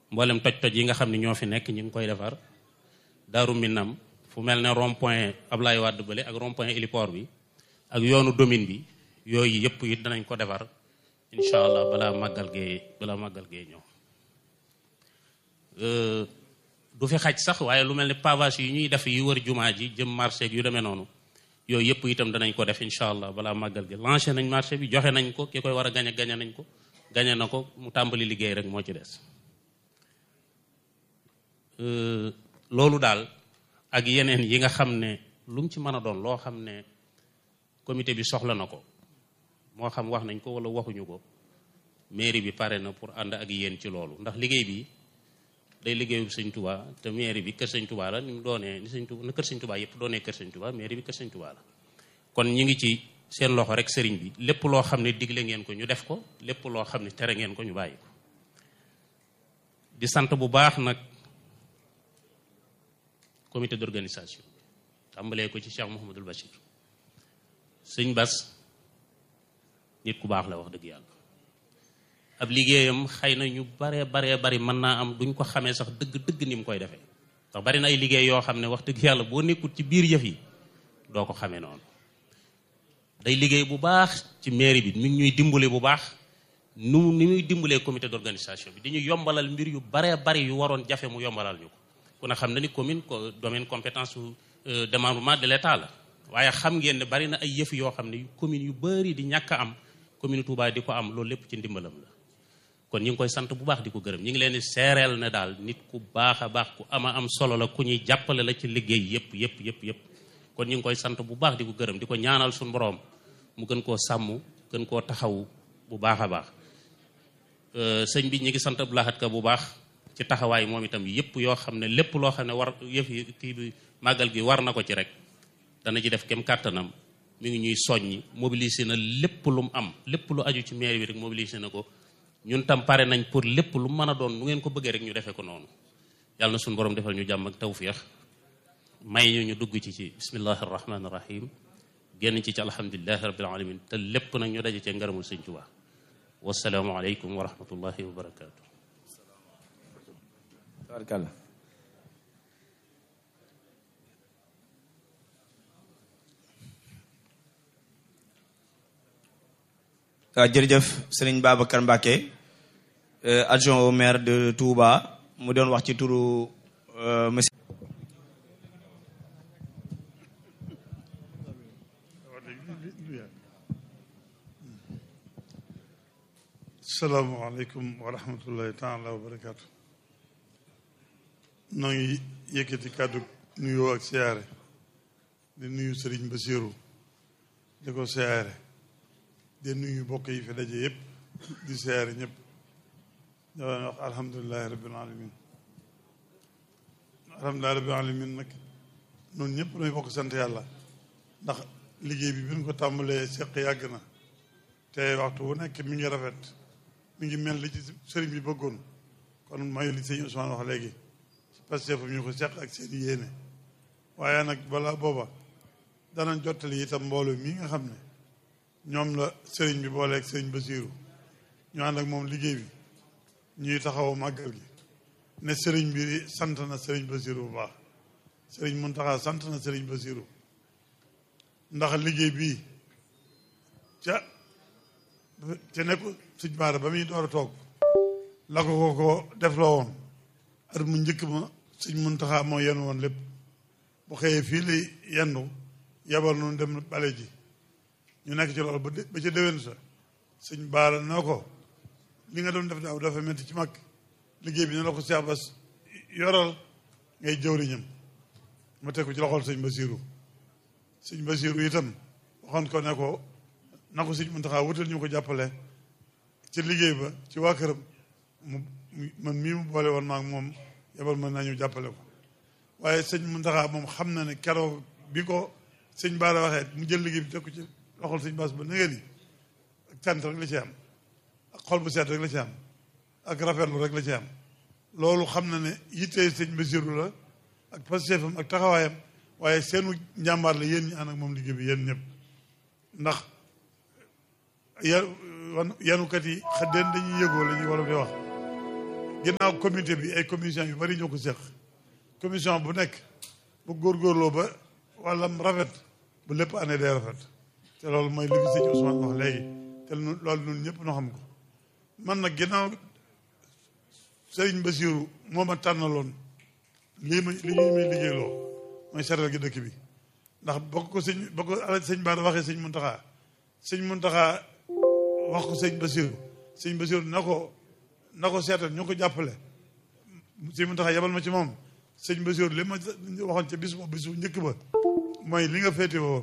mboolem toj-toj yi nga xam ne ñoo fi nekk ñu ngi koy defar Daaru Minam fu mel ne rond point Ablaye Wade bële ak rond point héliport bi ak yoonu domine bi yooyu yëpp it danañ ko defar incha allah balaa màggal gee balaa màggal gee ñëw du fi xaj sax waaye lu mel ne pavage yi ñuy def yi wër jumaa ji jëm marché yu demee noonu yooyu yëpp itam danañ ko def incha allah balaa màggal gi lancé nañ marché bi joxe nañ ko ki koy war a gañe gañe nañ ko gañe na ko mu tàmbali liggéey rek moo ci des loolu daal ak yeneen yi nga xam ne lu mu ci mën a doon loo xam ne comité bi soxla na ko moo xam wax nañ ko wala waxuñu ko mairie bi pare na pour ànd ak yéen ci loolu ndax liggéey bi day liggéeyu sëñ Touba te mairie bi kër sëñ Touba la ni mu doonee ni sëñ Touba na kër sëñ Touba yëpp doonee kër sëñ Touba mairie bi kër sëñ Touba la kon ñi ngi ci seen loxo rek sëriñ bi lépp loo xam ne digle ngeen ko ñu def ko lépp loo xam ne tere ngeen ko ñu bàyyi ko di sant bu baax nag comité d'organisation tàmbalee ko ci Cheikh Mouhamadul Bachir sëñ Bas nit ku baax la wax dëgg yàlla ab liggéeyam xëy na ñu baree baree bari mën naa am duñ ko xamee sax dëgg dëgg ni mu koy defee ndax bari na ay liggéey yoo xam ne wax dëgg yàlla boo nekkul ci biir yëf yi doo ko xamee noonu day liggéey bu baax ci mairie bi mi ngi ñuy dimbale bu baax nu ni muy dimbalee comité d'organisation bi dañuy yombalal mbir yu baree bari yu waroon jafe mu yombalal ñu ko ku ne xam na ni commune ko domaine compétence su démembrement de l'état la waaye xam ngeen ne bari na ay yëf yoo xam ne commune yu bari di ñàkk a am commune Touba di ko am loolu lépp ci ndimbalam la kon ñu ngi koy sant bu baax di ko gërëm ñu ngi leen di seereel ne daal nit ku baax a baax ku ama am solo la ku ñuy jàppale la ci liggéey yëpp yëpp yëpp yëpp kon ñu ngi koy sant bu baax di ko gërëm di ko ñaanal suñu borom mu gën koo sàmm gën koo taxawu bu baax a baax sëñ bi ñu ngi sant Abdou Lahad Ka bu baax ci taxawaay moom itam yëpp yoo xam ne lépp loo xam ne war yëf yi kii bi màggal gi war na ko ci rek dana ci def kem kàttanam mi ngi ñuy soññi mobiliser na lépp lu mu am lépp lu aju ci mairie bi rek mobiliser na ko ñun tam pare nañ pour lépp lu mën a doon nu ngeen ko bëggee rek ñu defee ko noonu yàlla na suñu borom defal ñu jàmm ak tawféex may ñu ñu dugg ci ci bismillahi rahmaani rahim génn ci ci alhamdulilahi rabbil alamin te lépp nag ñu daje cee ngërëmul sëñ Tuubaa wasalaamu aleykum wa rahmatullahi wa barakaatu. tabarkalla waaw jërëjëf sëriñ Babacar Mbacké adjoint au maire de Touba mu doon wax ci turu monsieur salaamaaleykum wa rahmatullahi taala wa barakaatu noo ngi yëkkati kàddu nuyoo ak siyaare di nuyu sëriñ Basiiru di ko siyaare di nuyu bokk yi fi daje yëpp di siyaare ñëpp dawaan wax alhamdulilahi rabbil alamin alhamdulilahi rabbil alamin nag noonu ñëpp nooy bokk sant yàlla ndax liggéey bi bi ñu ko tàmbalee seq yàgg na te waxtu wu nekk mi ngi rafet mi ngi mel li ci sëriñ bi bëggoon kon mooy li sëñ Ousmane wax léegi ci Pastef ñu ko seq ak seen yéene waaye nag balaa booba danañ jottali itam mbooloo mii nga xam ne ñoom la sëriñ bi booleeg sëriñ Basiiru ñu ànd ak moom liggéey bi ñuy taxaw màggal gi ne sëriñ bi sant na sëriñ Basiiru bu baax sëriñ Muntaxa sant na sëriñ Basiiru ndax liggéey bii ca ca nekku suñ baara ba muy door a toog la ko ko ko def loo woon at mu njëkk ma suñ Muntaxa moo yenn woon lépp bu xëyee fii lay yendu yabal noonu dem bale ji ñu nekk ci loolu ba ba ca déwén sa suñ baara noo ko li nga doon def daaw dafa metti ci mag liggéey bi ne la ko Seex Bas yoral ngay jëwriñam ma teg ko ci loxol sëñ Basiiru sëñ Basiiru itam waxoon ko ne ko na ko sëñ Muntaxa wutal ñu ko jàppale ci liggéey ba ci waa këram mu man mii mu boole woon maak moom yebal mën nañu jàppale ko waaye sëñ Muntaxa moom xam na ne keroog bi ko sëñ Baara waxee mu jël liggéey bi teg ko ci loxol sëñ Baas ba na ngeen ak cant rek la ci am ak xol bu seet rek la ci am ak rafetlu rek la ci am loolu xam na ne yittee sëñ Basiiru la ak pasteefam ak taxawaayam waaye seenu njàmbaar la yéen ñi ànd ak moom liggéey bi yéen ñëpp ndax ya yanukat yi xëddeen dañuy yëgoo la ñuy war a di wax ginnaaw comité bi ay commission yu bari ñoo ko seq commission bu nekk bu góorgóorloo ba wàllam rafet bu lépp année day rafet te loolu mooy li fi sëñ Ousmane wax léegi te loolu ñun ñëpp noo xam ko man nag ginnaaw Sëriñ Basiiru moo ma tànnaloon lii ma li ñuy may liggéeyloo mooy seetal gi dëkk bi ndax bokk ko sëñ bokk ko ala sëñ Bara waxee sëñ Muntaxa sëñ Muntaxa wax ko sëñ Basiiru sëñ Basiiru na ko na ko seetal ñu ko jàppale sëñ Muntaxa yebal ma ci moom sëñ Basiiru li ma waxoon ca bis boobu bisu njëkk ba mooy li nga féete woon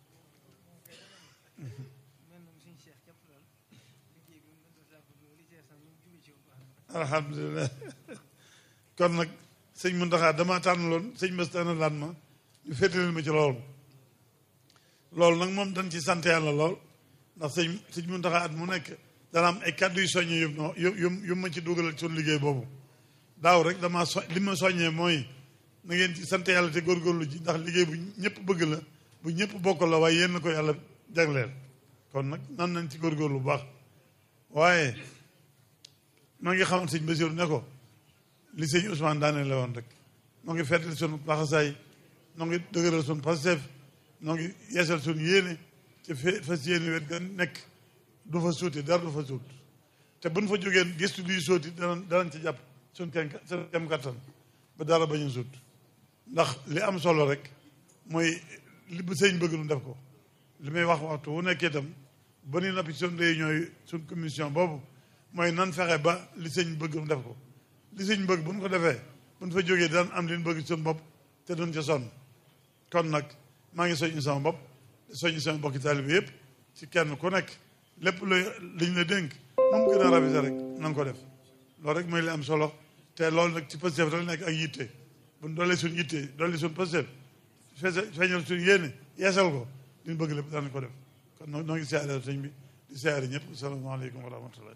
alhamdulilah kon nag sëñ Muntaxa dama tànn loon sëñ Bass tànn laan ma ñu féetaleel ma ci loolu loolu nag moom dañ ci sant yàlla lool ndax sëñ sëñ Muntaxa at mu nekk dana am ay kàddu yu soññee yu no yu yu ma ci dugalal suñu liggéey boobu daaw rek dama so li ma soññee mooy na ngeen ci sant yàlla te góorgóorlu ji ndax liggéey bu ñëpp bëgg la bu ñëpp bokk la waaye yéen ko yàlla jagleel kon nag nan nañ ci góorgóorlu bu baax waaye maa ngi xamal sëñ Basiru ne ko li sëñ Ousmane daane la woon rek noo ngi feddal sunu laxasaay noo ngi dëgëral sunu Pastef noo ngi yeesal sunu yéene ci fas yéene wet ga nekk du fa suuti dara du fa suut te buñ fa jógeen gëstu luy sooti danañ danañ ci jàpp suñ kem suñ kem kattan ba dara bañ a suut ndax li am solo rek mooy li bu sëñ bëgg nu def ko li may wax waxtu wu nekkee itam ba ni noppi suñ réunion yi suñ commission boobu mooy nan fexe ba li sëñ bëgg nu def ko li sëñ bëgg bu ñu ko defee bu ñu fa jógee daan am li ñu bëgg suñu bopp te duñ ca sonn kon nag maa ngi soññi sama bopp soññi sama bokki taalibe yëpp ci kenn ku nekk lépp luy liñ la dénk moom gën a rafet rek na nga ko def loolu rek mooy li am solo te loolu nag ci Pastef rek nekk ak yitte bu ñu doolee suñu yitte doolee suñu Pastef feeñal suñu yéene yeesal ko li ñu bëgg lépp daan ko def kon noo noo ngi siyaare sëñ bi di siyaare ñëpp salaamaaleykum wa rahmatullah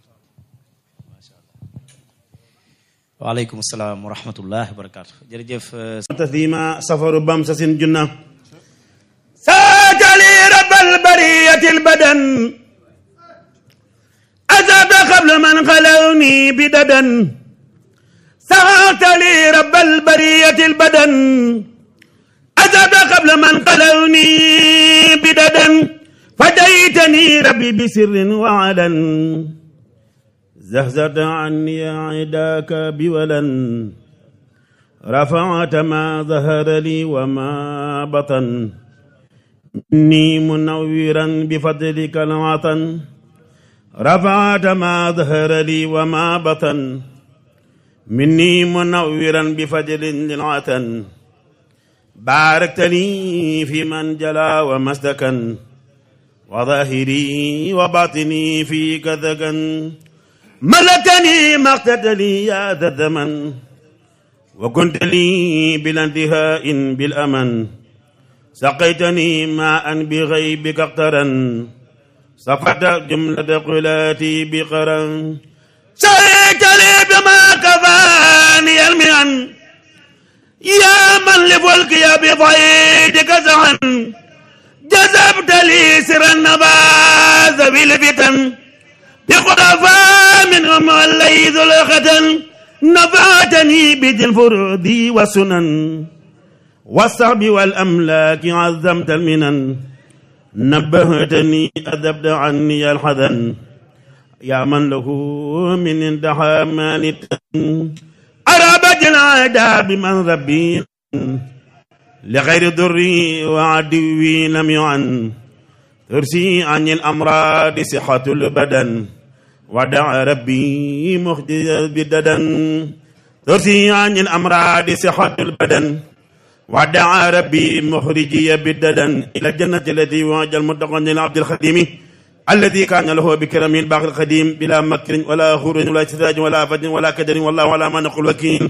waaleykum salaam wa rahmatullah wa barakaatu jërëjëf تثيما سفر بمسس جنة ساك لي رب البرية البدن أذهب قبل من خلوني بددا ساك لي رب البرية البدن أذهب قبل من خلوني بددا فديتني ربي بسر وعلن زهزت عني عداك بولا رفعت ما ظهر لي وما بطن إني منورا بفضلك العطن رفعت ما ظهر لي وما بطن مني منورا بفضل للعطن باركت لي في من جلا ومسدكا وظاهري وباطني في كذكا ملكني ما اقتدى يا ذا الزمن وكنت لي بلا انتهاء بالأمن سقيتني ماء بغيبك اقترا صفت جملة قلاتي بقرا سقيت لي بما كفاني المئن يا من لفلك يا بضيدك زعن جذبت لي سر النباذ بالفتن بخرفا منهم الليث الختن نفعتني بذي الفروض والسنن والصعب والأملاك عظمت المنن نبهتني أذبت عني الحزن يا من له من اندحى مانت أرابت العادة بمن ربي لغير ضري وعدوي لم يعن ترسي عن الأمراض صحة البدن ودع ربي مخدي بددا ترسي عن الأمراض صحة البدن ودع ربي مخرجي بددا إلى الجنة التي وعد المتقين للعبد الخديم الذي كان له بكرم الباقي القديم بلا مكر ولا خروج ولا استدراج ولا فج ولا كدر والله على ما نقول وكيل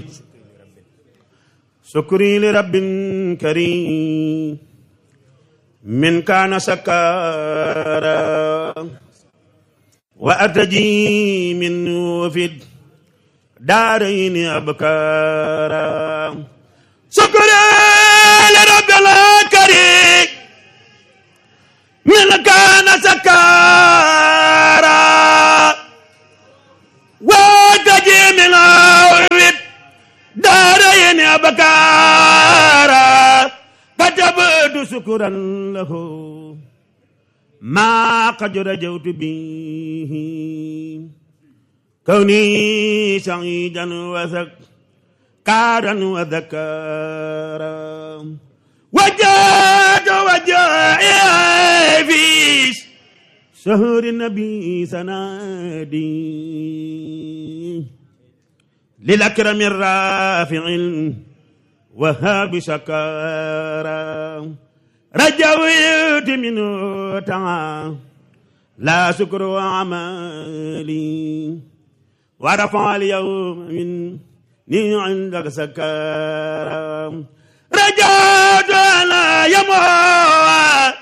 شكري لرب كريم من كان سكارا وأرتجي منه في الدارين أبكارا شكرا لرب الكريم من كان سكارا وأرتجي منه أبكارا كتبت شكرا له ما قد رجوت به كوني سعيدا وذكارا وذكارا وجاد وجائي في شهر النبي سنادي للأكرم الرافع وهاب شكارا رجوت منه تعالى لا شكر عمالي ورفع اليوم مني عندك سكارا رجعت على يموت